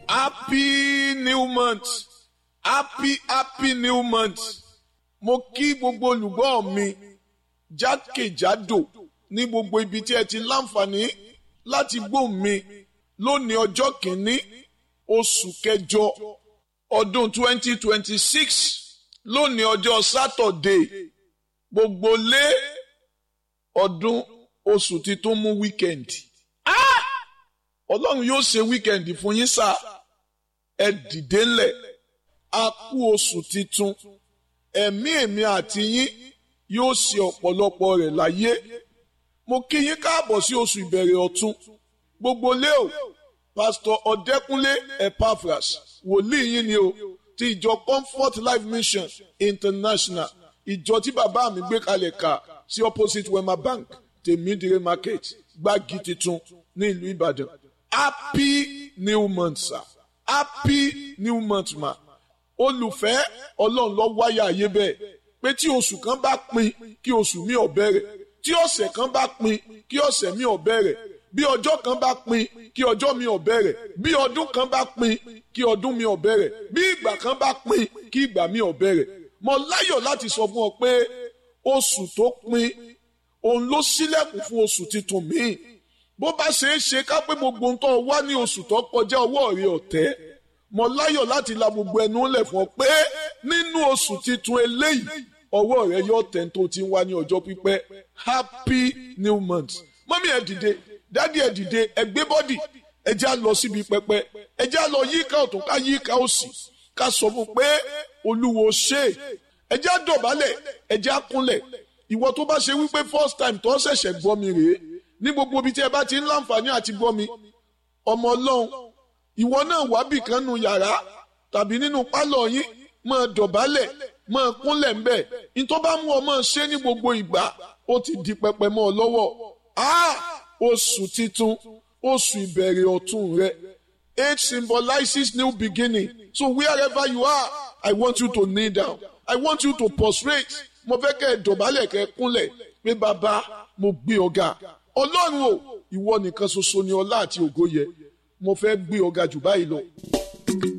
happy new month happy happy new month mo kí gbogbo olùgbọ́ mi jákèjádò ní gbogbo ibi tí ẹ ti láǹfààní láti gbóhùn mi lónìí ọjọ́ kìíní oṣù kẹjọ ọdún 2026 lónìí ọjọ́ sátọ̀dé gbogbo lé ọdún oṣù tí tó mú wíkẹ̀ndì ọlọ́run yóò ṣe wíkẹ̀ndì fún yín sá ẹ dìde ńlẹ̀ a kú oṣù titun ẹ̀mí èmi àti yín yóò ṣe ọ̀pọ̀lọpọ̀ rẹ̀ láyé mo kí yín káàbọ̀ sí oṣù ìbẹ̀rẹ̀ ọ̀tun gbogbo lé o pásítọ̀ ọ̀dẹ́kúnlé epaphras wòlíì yín ni o ti ìjọ comfort life mission international ìjọ tí bàbá mi gbé kalẹ̀ ká sí opposite wema bank tèmídìrè market gbági titun ní ìlú ìbàdàn happy new month sir happy new month ma olùfẹ́ ọlọ́run lọ wáyà ayé bẹ́ẹ̀ pé tí oṣù kan bá pin kí oṣù mi ò bẹ̀rẹ̀ tí ọ̀sẹ̀ kan bá pin kí ọ̀sẹ̀ mi ò bẹ̀rẹ̀ bí ọjọ́ kan bá pin kí ọjọ́ mi ò bẹ̀rẹ̀ bí ọdún kan bá pin kí ọdún mi ò bẹ̀rẹ̀ bí ìgbà kan bá pin kí ìgbà mi ò bẹ̀rẹ̀ mo láyọ̀ láti sọ fún ọ pé oṣù tó pin òun ló ṣílẹ̀kùn fún oṣù tuntun míì bó bá ṣe é ṣe ká pé gbogbo ń tọ́ wá ní oṣù tó kọjá ọwọ́ rẹ ọ̀tẹ́ mo láyọ̀ láti la gbogbo ẹnu lẹ̀ fún ọ pé nínú oṣù tuntun eléyìí ọwọ́ rẹ yóò tẹ̀ tó ti ń wá ní ọjọ́ pípẹ́ happy new month mọ́mí ẹ̀ dìde dádì ẹ̀ dìde ẹ̀ gbé bọ́dì ẹ̀ já lọ síbi pẹpẹ ẹ̀ já lọ yíká ọ̀tún ká yíká òsì ká sọ fún pé olúwo ṣe ẹ̀ já dọ̀bálẹ̀ ẹ̀ já kúnlẹ̀ ìwọ tó bá ṣe wípé first time tó ṣẹ̀ṣẹ̀ gbọ́ mi rèé ní gbogbo ibi tí ẹ bá ti ń láǹfààní àti gbọ́ mi ọmọ ọlọ́run ìwọ náà wá bì kan nu yàrá tàbí nínú pálọ̀ yín máa dọ̀bálẹ̀ máa kúnlẹ̀ ńbẹ̀ ní tó bá mú ọ máa ṣe ní gbogbo ìgbà ó ti di pẹpẹ mọ́ ọ lọ́wọ́ oṣù titun oṣù ìbẹ̀rẹ̀ ọ̀tun rẹ age symbolizes new beginning so wherever you are I want you to kneel down I want you to prostrate mo fẹ́ kẹ́ ẹ dọ̀bálẹ̀ kẹ́ ẹ kúnlẹ̀ pé bàbá mo gbé ọ̀gá ọlọ́run o ìwọ nìkan ṣoṣo ni ọlá àti ògo yẹ mo fẹ́ gbé ọ̀gá jù báyìí lọ.